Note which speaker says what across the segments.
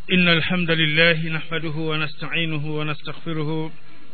Speaker 1: إن الحمد لله نحمده ونستعينه ونستغفره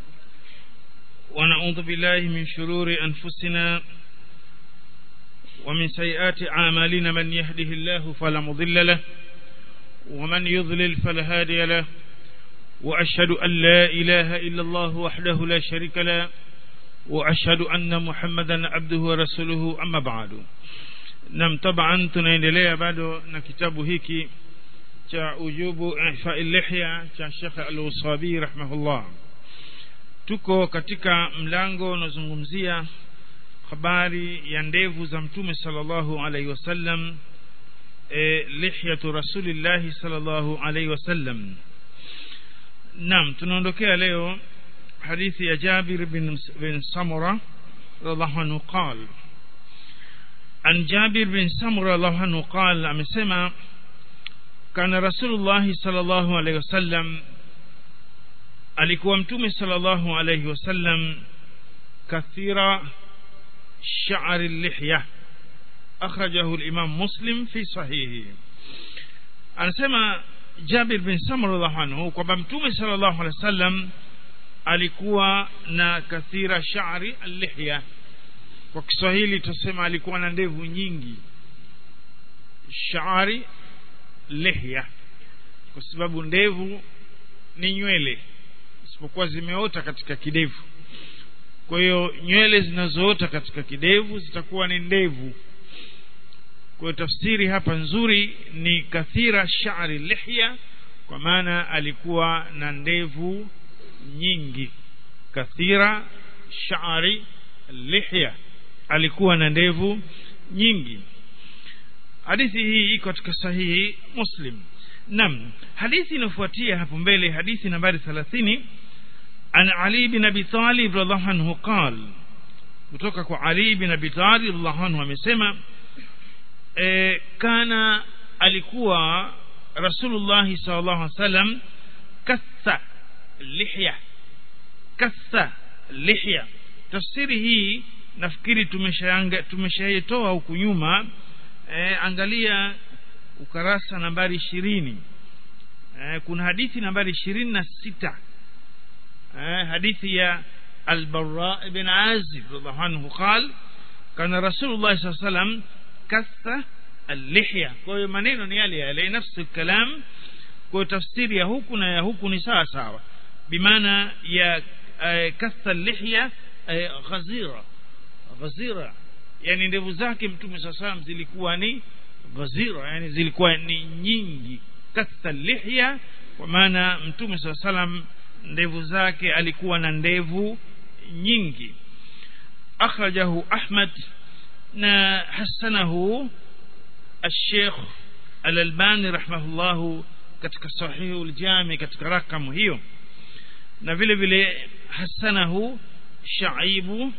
Speaker 1: ونعوذ بالله من شرور أنفسنا ومن سيئات أعمالنا من يهده الله فلا مضل له ومن يضلل فلا هادي له وأشهد أن لا إله إلا الله وحده لا شريك له وأشهد أن محمدا عبده ورسوله أما بعد nam taban tunaendelea bado na kitabu hiki cha ujubu ifai lihya cha Sheikh Al-Usabi rahimahullah tuko katika mlango unazungumzia habari ya ndevu za mtume sallallahu alaihi wasallam e, lihyatu rasulillahi sallallahu alaihi wasallam nam tunaondokea leo hadithi ya Jabir bin, bin Samura radhiallahu anhu qala عن جابر بن سمرة الله عنه قال أمسما كان رسول الله صلى الله عليه وسلم alikuwa mtume sallallahu alayhi wasallam kathira sha'ri lihya akhrajahu al-imam muslim fi sahihi anasema Jabir bin Samr radhiallahu anhu kwamba mtume sallallahu alayhi wasallam alikuwa na kathira sha'ri al-lihya kwa Kiswahili tusema alikuwa na ndevu nyingi shari lihya kwa sababu ndevu ni nywele isipokuwa zimeota katika kidevu kwa hiyo nywele zinazoota katika kidevu zitakuwa ni ndevu kwa hiyo tafsiri hapa nzuri ni kathira shari lihya kwa maana alikuwa na ndevu nyingi kathira shari lihya alikuwa na ndevu nyingi hadithi hii iko katika sahihi muslim nam hadithi inafuatia hapo mbele hadithi nambari 30 an ali bin abi talib radhiallahu anhu qal kutoka kwa ali bin abi talib radhiallahu anhu amesema e, kana alikuwa rasulullah sallallahu alaihi wasallam katha lihya katha lihya tafsiri hii nafikiri tumeshaanga tumeshaitoa huku nyuma e, angalia ukarasa nambari ishirini e, kuna hadithi nambari ishirini na sita e, hadithi ya البراء بن عازب رضي الله عنه قال كان رسول الله صلى الله عليه وسلم كث اللحية kwa maneno ni yale yale nafsi kalam kwa tafsiri ya huku na ya huku ni sawa sawa bimaana ya katha lihya ghazira ghazira yani ndevu zake mtume saa salam zilikuwa ni ghazira yani zilikuwa ni nyingi katha lihya kwa maana mtume saa salam ndevu zake alikuwa na ndevu nyingi akhrajahu ahmad na hasanahu الشيخ الألباني رحمه الله katika sahihu aljami katika rakamu hiyo na vile vile hasanahu shaibu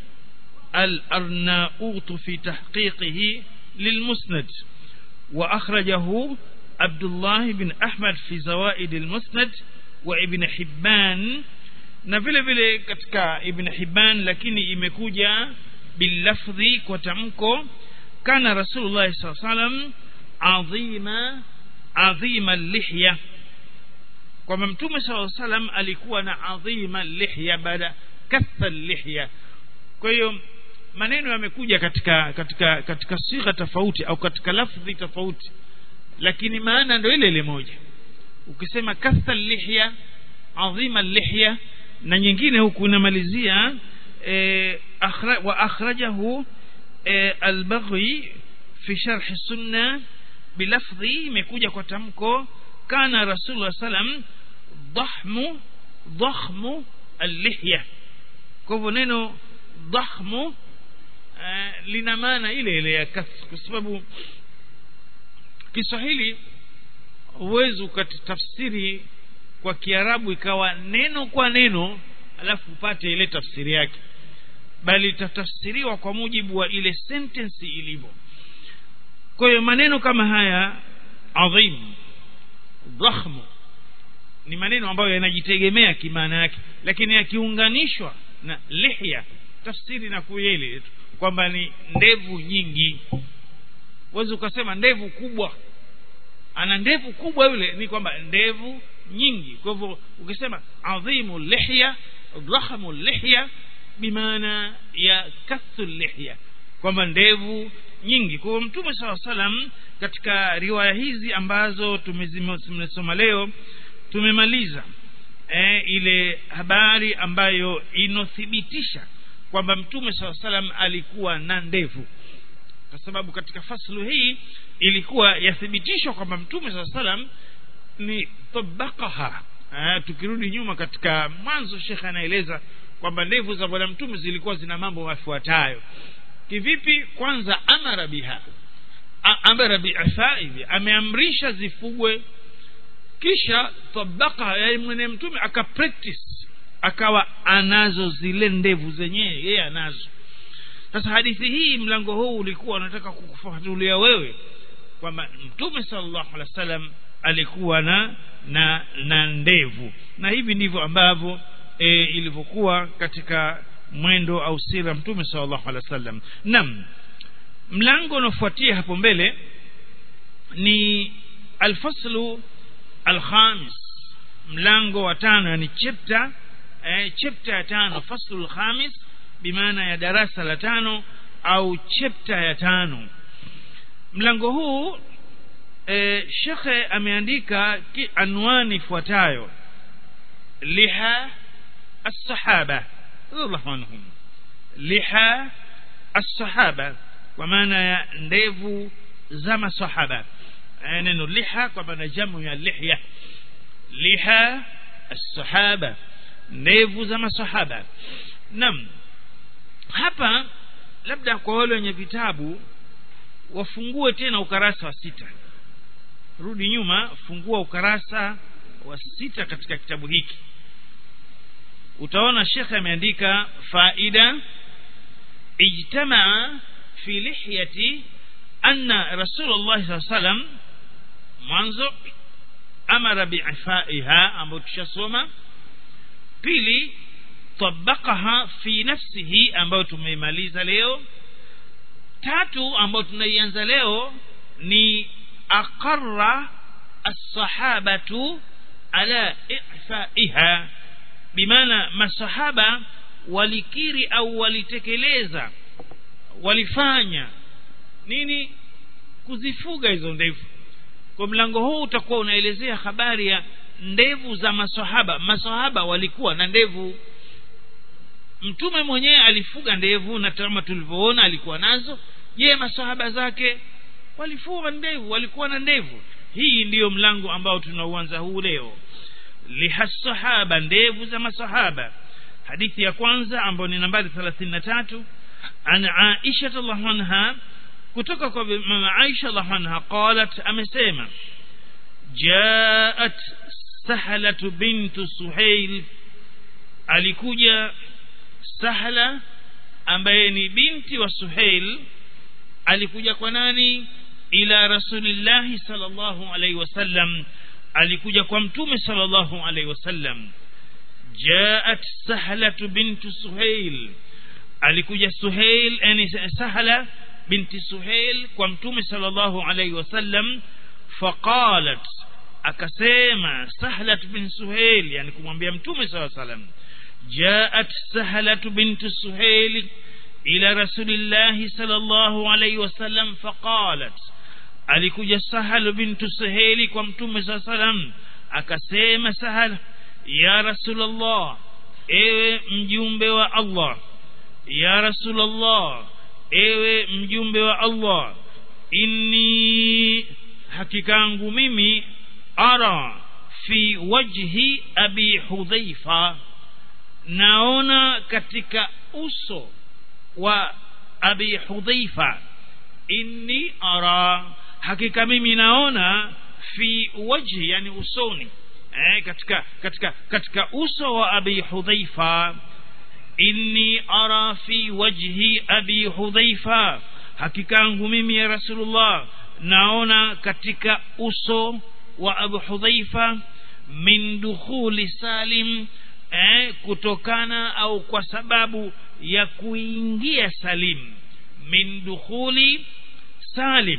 Speaker 1: الأرناؤوط في تحقيقه للمسند وأخرجه عبد الله بن أحمد في زوائد المسند وابن حبان نفل vile katika ibn Hibban lakini imekuja bilafdhi kwa tamko kana rasulullah sallallahu alaihi wasallam adhima adhima lihya kwamba mtume sallallahu alaihi wasallam alikuwa na adhima lihya baada katha lihya kwa hiyo maneno yamekuja katika katika katika sigha tofauti au katika lafdhi tofauti lakini maana ndio ile ile moja ukisema katha lihya adhima lihya na nyingine huku inamalizia e, akhra, wa akhrajahu e, al-Baghi fi sharh sunna bilafdhi imekuja kwa tamko kana rasulullah sallam dhahmu dhakhmu al-lihya kwa hivyo neno dhahmu uh, lina maana ile ile ya kath kwa sababu Kiswahili huwezi ukatafsiri kwa Kiarabu ikawa neno kwa neno alafu upate ile tafsiri yake bali itatafsiriwa kwa mujibu wa ile sentence ilivyo kwa hiyo maneno kama haya adhim dhahmu ni maneno ambayo yanajitegemea kimaana yake lakini yakiunganishwa na lihya tafsiri na kuyele kwamba ni ndevu nyingi uwezi ukasema ndevu kubwa ana ndevu kubwa yule ni kwamba ndevu nyingi kwa hivyo ukisema adhimu lihya dhahamu lihya bimaana ya kathu lihya kwamba ndevu nyingi kwa hivyo mtume saa salam katika riwaya hizi ambazo tumesoma leo tumemaliza e, ile habari ambayo inothibitisha kwamba mtume saa salam alikuwa na ndevu kwa sababu katika faslu hii ilikuwa yathibitishwa kwamba mtume saa salam ni tabakaha tukirudi nyuma katika mwanzo shekhe anaeleza kwamba ndevu za bwana mtume zilikuwa zina mambo yafuatayo kivipi kwanza amara biha amara biafaihi ameamrisha zifugwe kisha tabaka yaani mwenye mtume aka practice akawa anazo zile ndevu zenyewe yeye anazo sasa hadithi hii mlango huu ulikuwa unataka kukufafanulia wewe kwamba mtume sallallahu alaihi wasallam alikuwa na na na ndevu na hivi ndivyo ambavyo e, ilivyokuwa katika mwendo au sira mtume sallallahu alaihi wasallam nam mlango unaofuatia hapo mbele ni alfaslu alkhamis mlango wa tano yani chapter eh, chapter ya tano faslu alkhamis bimaana ya darasa la tano au chapter ya tano mlango huu e, shekhe ameandika anwani ifuatayo liha الصحابة رضي الله عنهم liha الصحابة kwa maana ya ndevu za masahaba neno liha kwa maana jamu ya lihya liha الصحابة ndevu za masahaba nam hapa labda kwa wale wenye vitabu wafungue tena ukarasa wa sita rudi nyuma fungua ukarasa wa sita katika kitabu hiki utaona shekhe ameandika faida ijtamaa fi lihyati anna rasulullah saa salam mwanzo amara biifaiha ambayo tushasoma pili tabakaha fi nafsihi ambayo tumeimaliza leo tatu ambayo tunaianza leo ni aqarra الصحابة على إعفائها بمعنى masahaba walikiri au walitekeleza walifanya nini kuzifuga hizo ndevu kwa mlango huu utakuwa unaelezea habari ya ndevu za masahaba masahaba walikuwa na ndevu mtume mwenyewe alifuga ndevu na kama tulivyoona alikuwa nazo je masahaba zake walifuga ndevu walikuwa na ndevu hii ndiyo mlango ambao tunauanza huu leo lihasahaba ndevu za masahaba hadithi ya kwanza ambayo ni nambari 33 an Aisha radhiallahu anha kutoka kwa mama Aisha radhiallahu anha qalat amesema jaat sahlat bintu suhail alikuja sahla ambaye ni binti wa suhail alikuja kwa nani ila rasulillahi sallallahu alaihi wasallam alikuja kwa mtume sallallahu alaihi wasallam jaat sahlatu bintu suhail alikuja suhail yani sahla binti suhail kwa mtume sallallahu alaihi wasallam faqalat akasema sahlat bin suhail yani kumwambia mtume sallallahu alaihi wasallam jaat sahlatu bintu suhail ila rasulillahi sallallahu alaihi wasallam faqalat alikuja sahal bintu suhaili kwa mtume saa salam akasema sahal ya rasulllah ewe mjumbe wa allah ya rasulllah ewe mjumbe wa allah inni hakikangu mimi ara fi wajhi abi hudhaifa naona katika uso wa abi hudhaifa inni ara hakika mimi naona fi wajhi yani usoni eh, katika katika katika uso wa abi hudhaifa inni ara fi wajhi abi hudhaifa hakika yangu mimi ya rasulullah naona katika uso wa abu hudhaifa min dukhuli salim eh, kutokana au kwa sababu ya kuingia salim min dukhuli salim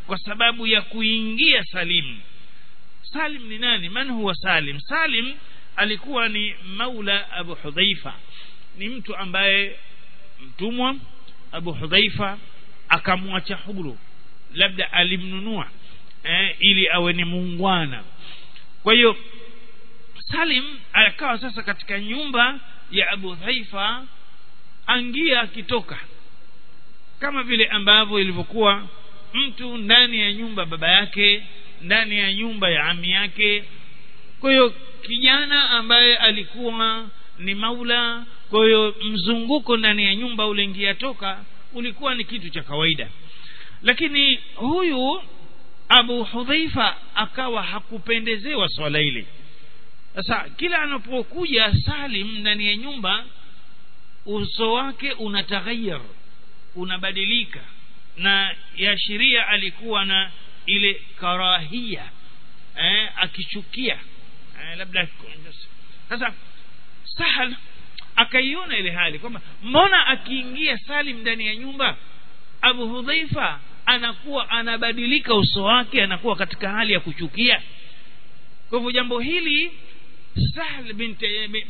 Speaker 1: kwa sababu ya kuingia salim salim ni nani man huwa salim salim alikuwa ni maula abu hudhaifa ni mtu ambaye mtumwa abu hudhaifa akamwacha huru labda alimnunua eh, ili awe ni muungwana kwa hiyo salim akawa sasa katika nyumba ya abu dhaifa angia akitoka kama vile ambavyo ilivyokuwa mtu ndani ya nyumba baba yake ndani ya nyumba ya ami yake kwa hiyo kijana ambaye alikuwa ni maula kwa hiyo mzunguko ndani ya nyumba uliingia toka ulikuwa ni kitu cha kawaida lakini huyu abu hudhaifa akawa hakupendezewa swala hili sasa kila anapokuja salim ndani ya nyumba uso wake unataghayyar unabadilika na yashiria alikuwa na ile karahia eh, akichukia eh, labda sasa sahal akaiona ile hali kwamba mbona akiingia salim ndani ya nyumba abu hudhaifa anakuwa anabadilika uso wake anakuwa katika hali ya kuchukia kwa hivyo jambo hili sahl binti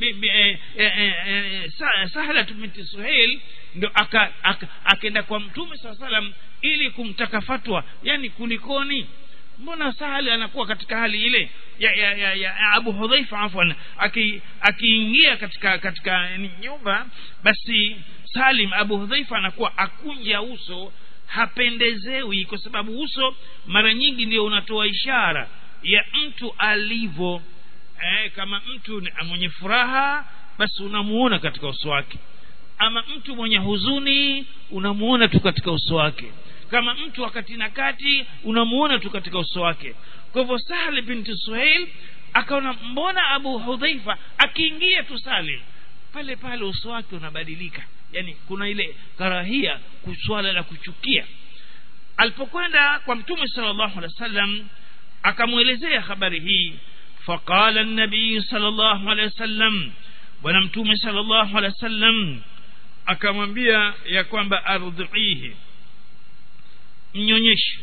Speaker 1: sahlat binti suhail ndo akaenda kwa mtume saa salam ili kumtaka fatwa yani kulikoni mbona sahali anakuwa katika hali ile ya, ya, ya, ya abu hudhaifa afwan akiingia katika katika nyumba basi salim abu hudhaifa anakuwa akunja uso hapendezewi kwa sababu uso mara nyingi ndio unatoa ishara ya mtu alivyo eh, kama mtu mwenye furaha basi unamuona katika uso wake ama mtu mwenye huzuni unamuona tu katika uso wake kama mtu wakati na kati unamuona tu katika uso wake kwa hivyo sahli binti suhail akaona mbona abu hudhaifa akiingia tu salim pale pale uso wake unabadilika yani kuna ile karahia swala la kuchukia alipokwenda kwa mtume sallallahu alaihi wasallam akamwelezea habari hii faqala an-nabii sallallahu alaihi wasallam bwana mtume sallallahu alaihi wasallam akamwambia ya kwamba ardhihi mnyonyeshe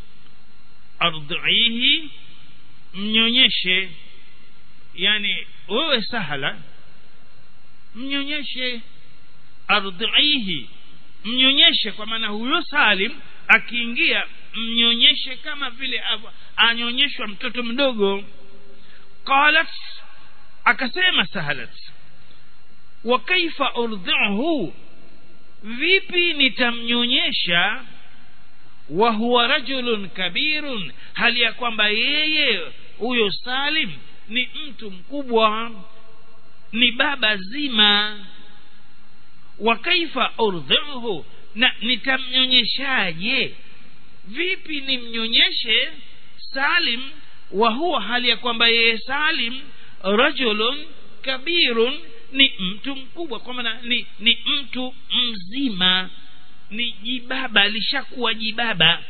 Speaker 1: ardhihi mnyonyeshe yani wewe sahala mnyonyeshe ardhihi mnyonyeshe kwa maana huyo salim akiingia mnyonyeshe kama vile anyonyeshwa mtoto mdogo qalat akasema sahalat wa kaifa urdhi'uhu vipi nitamnyonyesha wa huwa rajulun kabirun hali ya kwamba yeye huyo salim ni mtu mkubwa ni baba zima wa kaifa urdhi'uhu na nitamnyonyeshaje vipi nimnyonyeshe salim wa huwa hali ya kwamba yeye salim rajulun kabirun ni mtu mkubwa kwa maana ni, ni mtu mzima ni jibaba alishakuwa jibaba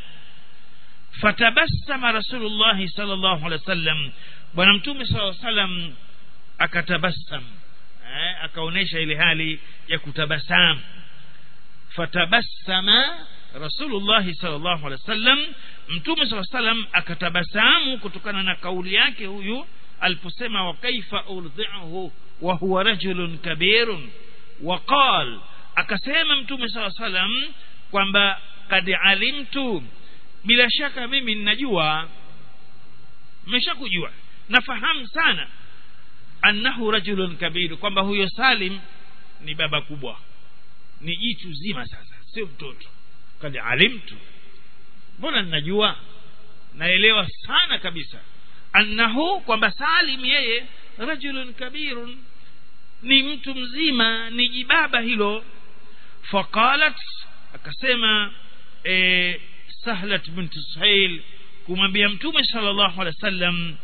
Speaker 1: fatabassama rasulullah sallallahu alaihi wasallam bwana mtume sallallahu alaihi wasallam akatabassam eh, akaonesha ile hali ya kutabasamu fatabassama rasulullah sallallahu alaihi wasallam mtume sallallahu alaihi wasallam akatabasamu kutokana na kauli yake huyu aliposema wa kaifa urdhi'uhu wa huwa rajulun kabirun wa qal akasema mtume sallallahu alaihi wasallam kwamba kad alimtu bila shaka mimi ninajua nimeshakujua nafahamu sana annahu rajulun kabir kwamba huyo salim ni baba kubwa ni jitu zima sasa sio mtoto kad alimtu mbona ninajua naelewa sana kabisa annahu kwamba salim yeye rajulun kabirun ni mtu mzima ni jibaba hilo faqalat akasema e, sahlat bint suhail kumwambia mtume sallallahu alaihi wasallam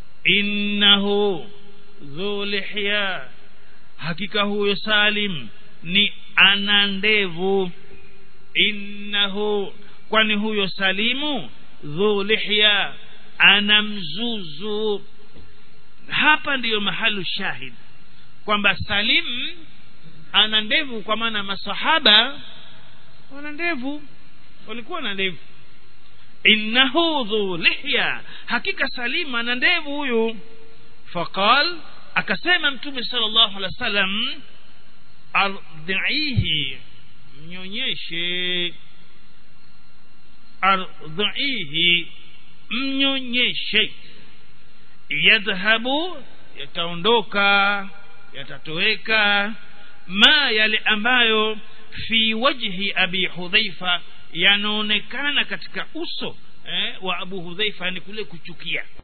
Speaker 1: innahu dhu lihya hakika huyo salim ni ana ndevu innahu kwani huyo salimu dhu lihya ana mzuzu hapa ndiyo mahalu shahid kwamba salim ana ndevu kwa maana masahaba wana ndevu walikuwa na ndevu innahu dhu lihya hakika salima na ndevu huyu faqal akasema mtume sallallahu alaihi wasallam ardhihi mnyonyeshe ardhihi mnyonyeshe yadhhabu yataondoka yatatoweka ma yale ambayo fi wajhi abi hudhaifa yanaonekana katika uso eh, wa abu hudhaifa ni kule kuchukia